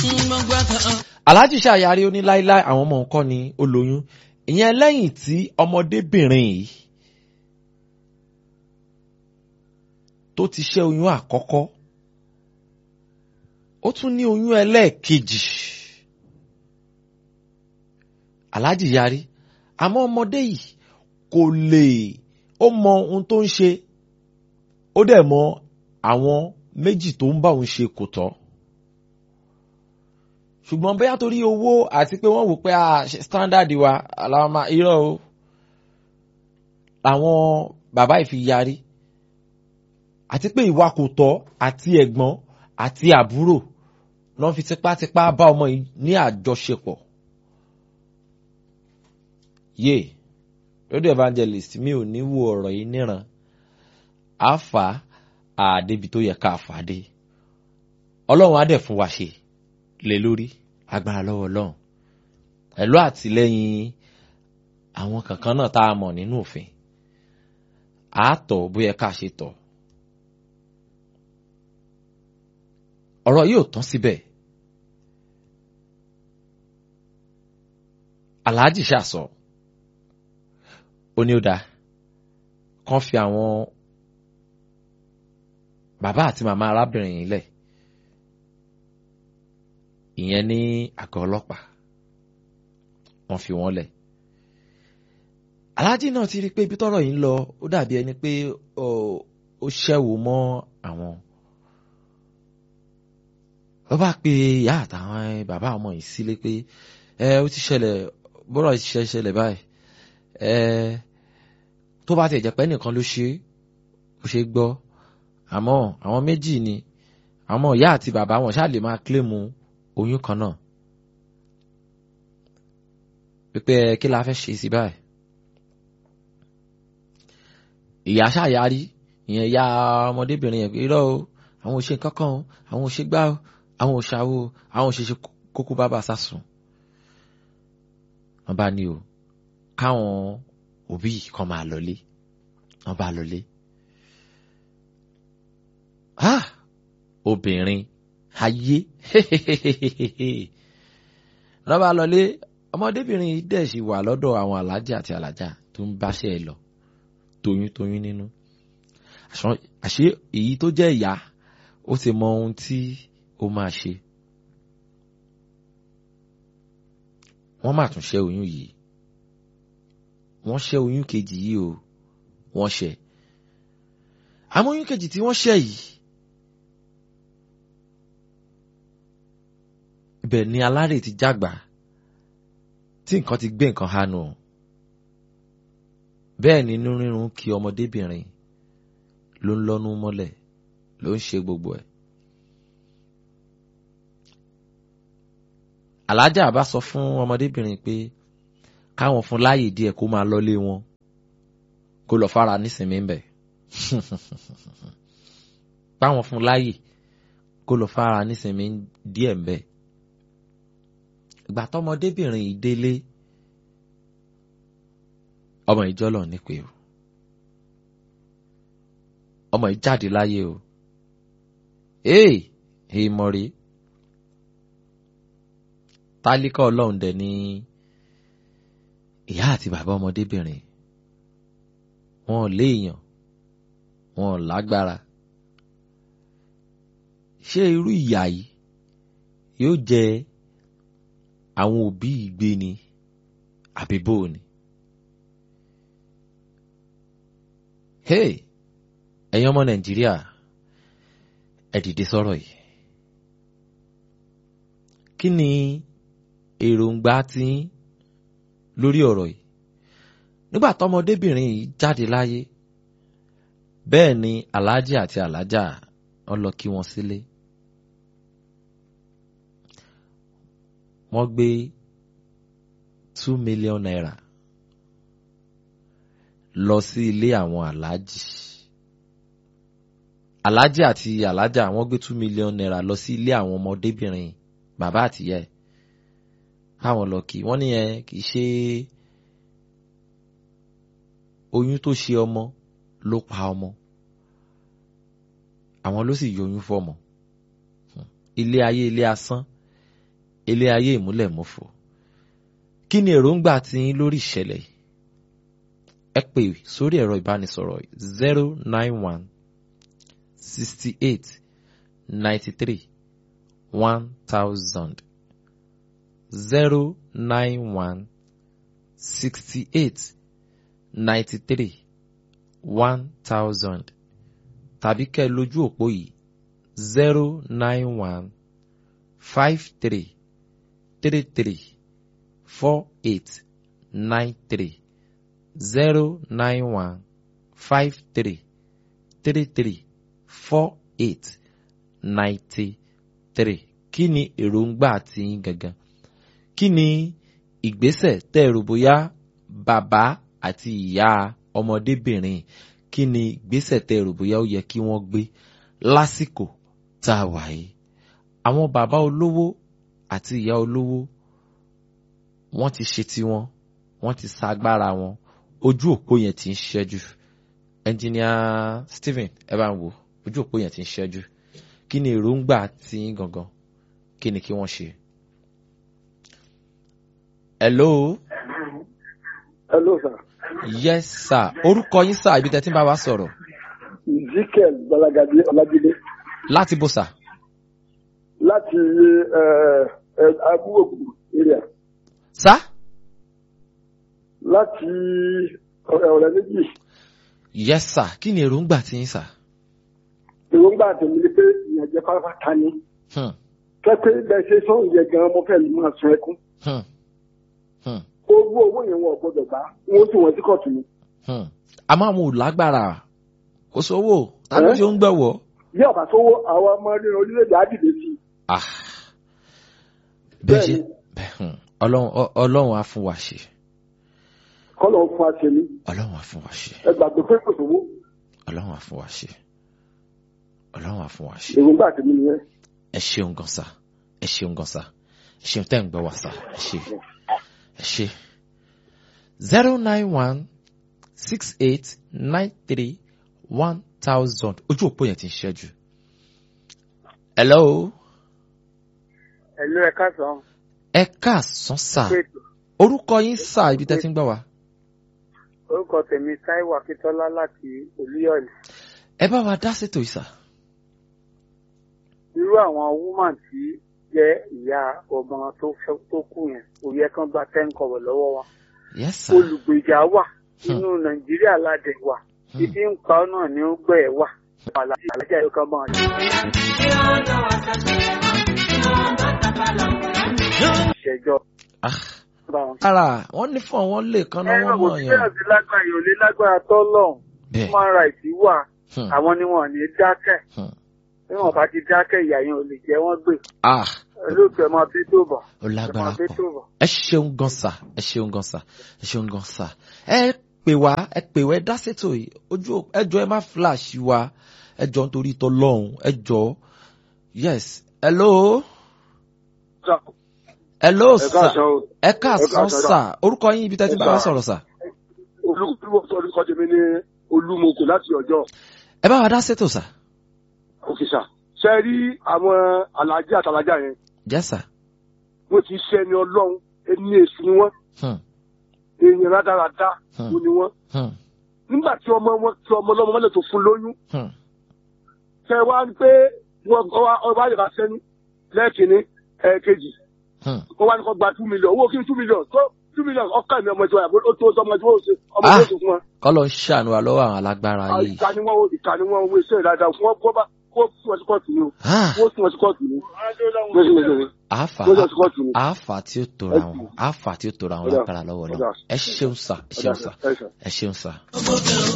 gbogbo kan. aláàjì ṣàyàrí ó ní láíláí àwọn ọmọ nǹkan ni ó lóyún ìyẹn lẹ́yìn tí ọmọdébìnrin yìí tó ti ṣẹ́ oyún àkọ́kọ́ ó tún ní oyún ẹlẹ́ẹ̀kejì aláàjì yarí àmọ́ ọmọdé yìí kò lè ó mọ ohun tó ń ṣe ó dẹ̀ mọ àwọn méjì tó ń bá òun ṣe kò tọ́ ṣùgbọ́n bóyá torí owó àti pé wọ́n wò pé standard wa àlàmà irọ́ o àwọn bàbá yìí fi yarí àti pé ìwà kò tọ́ àti ẹ̀gbọ́n àti àbúrò lọ́n fi tipátipá bá ọmọ yìí ní àjọṣepọ̀ yé lórí evangelist mi ò ní wo ọ̀rọ̀ yìí níran àfà àdébi tó yẹ ká fà dé ọlọ́run á dẹ̀ fún wa ṣe lé lórí agbára lọ́wọ́ ọlọ́run pẹ̀lú àtìlẹ́yìn àwọn kankan náà tá a mọ̀ nínú òfin àátọ̀ bóyá ká ṣe tọ̀ ọ̀rọ̀ yóò tán síbẹ̀ aláàjì ṣàṣọ ó ní ó dáa kán fi àwọn bàbá àti màmá arábìnrin yìí lẹ̀ ìyẹn ní àgọ́ ọlọ́pàá wọ́n fi wọ́n lẹ̀ aláàjì náà ti rí i pé ibi tọ́rọ̀ yìí ń lọ ó dàbí ẹni pé ó ṣẹ́wó mọ́ àwọn ó bá pe ìyá àtàwọn bàbá ọmọ yìí sílé pé ẹ ó ti ṣẹlẹ̀ bọ́rọ̀ ìṣiṣẹ́ ṣẹlẹ̀ báyìí ẹ tó bá tiẹ̀ jẹ́ pé nìkan ló ṣe ó ṣe gbọ́ àmọ́ àwọn méjì ni àmọ́ ìyá àti bàbá wọn ṣáà lè máa kílèmù oyún kan náà pípẹ́ kí la fẹ́ ṣe sí báyìí ìyá ṣàyàrí ìyẹn ìyá ọmọdébìnrin yẹn irọ́ o àwọn ò ṣe nǹkan kan o àwọn ò ṣe gbá o àwọn ò ṣàwo àwọn ò ṣe ṣe kókó bàbá sásùn wọn bá ní o káwọn òbí kan máa lọlé wọn bá lọlé ah obìnrin ayé wọn bá lọlé ọmọdébìnrin yìí dẹ̀ sì wà lọ́dọ̀ àwọn alájà àti alájà tó ń báṣẹ́ ẹ lọ toyún toyún nínú àṣé èyí tó jẹ́ ìyá ó ti mọ ohun tí ó máa ṣe wọ́n máa tún ṣẹ́ oyún yìí wọ́n ṣẹ́ oyún kejì yìí o wọ́n ṣẹ́ àmọ́ oyún kejì tí wọ́n ṣẹ́ yìí ibẹ̀ ni alárè ti jágbà tí nǹkan ti gbé nǹkan hànú bẹ́ẹ̀ ni inú rírun kí ọmọdébìnrin ló ń lọ́nu mọ́lẹ̀ ló ń ṣe gbogbo ẹ̀. alájà bá sọ fún ọmọdébìnrin pé káwọn fún láàyè díẹ̀ kó máa lọ́lé wọn kó lọ fara nísìnyí ń bẹ̀. báwọn fún láàyè kó lọ fara nísìnyí díẹ̀ ń bẹ̀. ìgbà tọmọdébìnrin yìí délé ọmọ ìjọlọ nípe o ọmọ yìí jáde láyé o ee èèmọ̀ rèé tálíkà ọlọ́run dẹ̀ ní ìyá àti bàbá ọmọdébìnrin wọn ò léèyàn wọn ò lágbára ṣé irú ìyà yìí yóò jẹ àwọn òbí ìgbé ni àbí bó ni. hey ẹ̀yin ọmọ nàìjíríà ẹ dìde sọ̀rọ̀ yìí kí ni èròǹgbà tí lórí ọ̀rọ̀ yìí nígbà tọmọdébìnrin yìí jáde láyé bẹ́ẹ̀ ni aláàjì àti aláàjà wọ́n lọ kí wọn sílé wọ́n gbé two million naira lọ sí ilé àwọn aláàjì aláàjì àti aláàjà wọ́n gbé two million naira lọ sí ilé àwọn ọmọdébìnrin bàbá àtìyá ẹ̀ káwọn lọ kí wọ́n níyẹn kì í ṣe oyún tó ṣe ọmọ ló pa ọmọ àwọn ló sì yọyún fọmọ ilé ayé ilé asán ilé ayé ìmúlẹ̀ mọ́fò kí ni èròǹgbà tí yín lórí ìṣẹ̀lẹ̀ yìí ẹ pè sórí ẹ̀rọ ìbánisọ̀rọ̀ zero nine one sixty eight ninety three one thousand zero nine one sixty eight ninety three one thousand tàbí kẹ́ ẹ lójú òpó yìí zero nine one five three three three four eight nine three zero nine one five three three three four eight ninety three kí ni èròǹgbà tiyín gangan kí ni ìgbésẹ̀ tẹ́ ẹ rò bóyá bàbá àti ìyá ọmọdébìnrin kí ni ìgbésẹ̀ tẹ́ ẹ rò bóyá ó yẹ kí wọ́n gbé lásìkò tá a wà yìí àwọn bàbá olówó àti ìyá olówó wọ́n ti ṣe tiwọn wọ́n ti sa agbára wọn ojú òpó yẹn ti ń ṣẹ́jú ẹnjìníà Stephen ẹ bá ń wò ojú òpó yẹn ti ń ṣẹ́jú kí ni èròǹgbà tiyín gangan kí ni kí wọ́n ṣe. hello. hello sir. yes sir orúkọ yín sir ibi tẹ́ ti ń bá wa sọ̀rọ̀. ezekiel balagade ọlájídé láti bó sà. láti abúgbòkú area sá. láti ọ̀rẹ́ méjì yes sir kí ni èròǹgbà tiyín sir. èròǹgbà tèmi ni pé ìyànjẹ pátápátá ni Hmm, kẹ́kẹ́ bẹ́ẹ̀ ṣe sọ́hùn yẹ gan-an mo fẹ́ lè máa sun ẹkún hmm, hmm, owó owó yẹn wọn ò gbọdọ̀ gbà wọ́n tún wọn sí kóòtù ni hmm. àmọ́ àwọn ò lágbára kò sówó tàbí Eh? tí ó ń gbẹ̀wọ̀. bí ọ̀bà sówó àwọn ọmọ nínú orílẹ̀-èdè á dìde sí i Ah. bẹ́ẹ̀ ṣe Bẹ́ẹ̀ni. bẹ́ẹ̀, hmm, ọlọ́run ọ- ọlọ́run á fún wa ṣe kọ́lọ̀ ń fún àṣẹ mi ọlọ́run á fún wa ṣe ẹ gbàgbé pé kò sówó ọlọ́run á fún wa ṣe ọlọ́run á fún wa ṣe. èròǹgbà tèmi nìyẹn ẹ ṣeun gan sa ẹ ṣeun gan sa ẹ ṣeun tẹ́ ń gbọ́ wá sa ẹ ṣe ẹ ṣe. zero nine one six eight nine three one thousand ojú òpó yẹn ti ń ṣẹ́jú. hello ẹ̀lú ẹ̀ka sàn ẹ káàsán sà pètò orúkọ yín sà ibi tẹ́ ti ń gbọ́ wá. orúkọ tèmi táíwò akíntọ́lá láti olúyọ̀lé ẹ bá wa dá sétò yìí sà. irú àwọn woman tí jẹ́ ìyá ọmọ tó fẹ́ tó kù yẹn kò yẹ kán gba ten kọ̀wọ̀ lọ́wọ́ wa yes sà. olùgbèjà wà nínú nàìjíríà ládẹ wà Hmm. ibi ń pa ọ́ náà ní ó gbẹ́ ẹ̀ wà àlàjì àlàjà yóò kán máa ṣe ìṣẹ́jọ́ Ah, bá wọn. ara wọn ní fún àwọn lè kan náà ẹ̀rọ wọ́n kò mọ̀ sí yàn. àti lágbára yóò lé lágbára tọ́lọ̀ bẹ́ẹ̀ human rights wà hmm, àwọn ni wọn ò ní dákẹ́ hmm. bí wọn bá ti dákẹ́ ìyá yẹn ò lè jẹ́ wọ́n gbé ah olóòtú ẹ̀ máa bí tó bọ̀ ó ẹ̀ lágbára máa bí pọ̀. tó bọ̀. ẹ ṣeun gan sa ẹ ṣeun gan sa ẹ ṣeun gan sa ẹ pè wá ẹ pè wá ẹ dá sétò yìí ojú ò- ẹ jọ ẹ má flash wa ẹ jọ nítorí tọ lọ́hùn ẹ jọ yes hello hello ẹ sa káàsán o ẹ káàsán káàsán, sa orúkọ yín ibi tẹ́ ti bá wa sọ̀rọ̀ sa olùkọ́ orúkọ tèmi ní olúmọkò láti ọjọ́ ẹ bá wa dá sétò sa òkèṣà ṣe rí àwọn alájà àtàlájà yẹn yes sir wọ́n ti ṣe ẹni ọlọ́run ẹni èṣù ni wọ́n hmm, èèyàn rádaràda Hmm. ló ni wọ́n hmm, nígbà tí ọmọ wọn tí ọmọ ọlọ́mọ wọn lè tó fún lóyún hmm, ṣe wá ní pé wọn ọba ọba yìí bá sẹ́ni lẹ́ẹ̀kínní ẹ̀ẹ́kejì hmm. wọ́n wá ní kó gba two million owó kí ni two million tó two million ọkọ mi ọmọ ìjọba ó tó ọmọ ìjọba ó ṣe ọmọ Ah. ìjọba ó ṣe fún wọn. kọ́lọ̀ ń ṣàánú wa lọ́wọ́ àwọn alágbára yìí ìka ni wọn ìka ni wọn owó iṣẹ́ ìdájà fún wọn kó bá kó fún wọn sí kóòtù ni o Ah, kó fún wọn sí kóòtù ni lóṣèlú àáfà kó fún wọn sí kóòtù ni. àáfà tí ó tora wọn àáfà tí ó tora wọn Ọ̀dà, lágbára lọ́wọ́ lọ ọ̀dà. ẹ ṣeun sa ẹ ṣeun sa Ẹ ṣeun. ẹ ṣeun sa.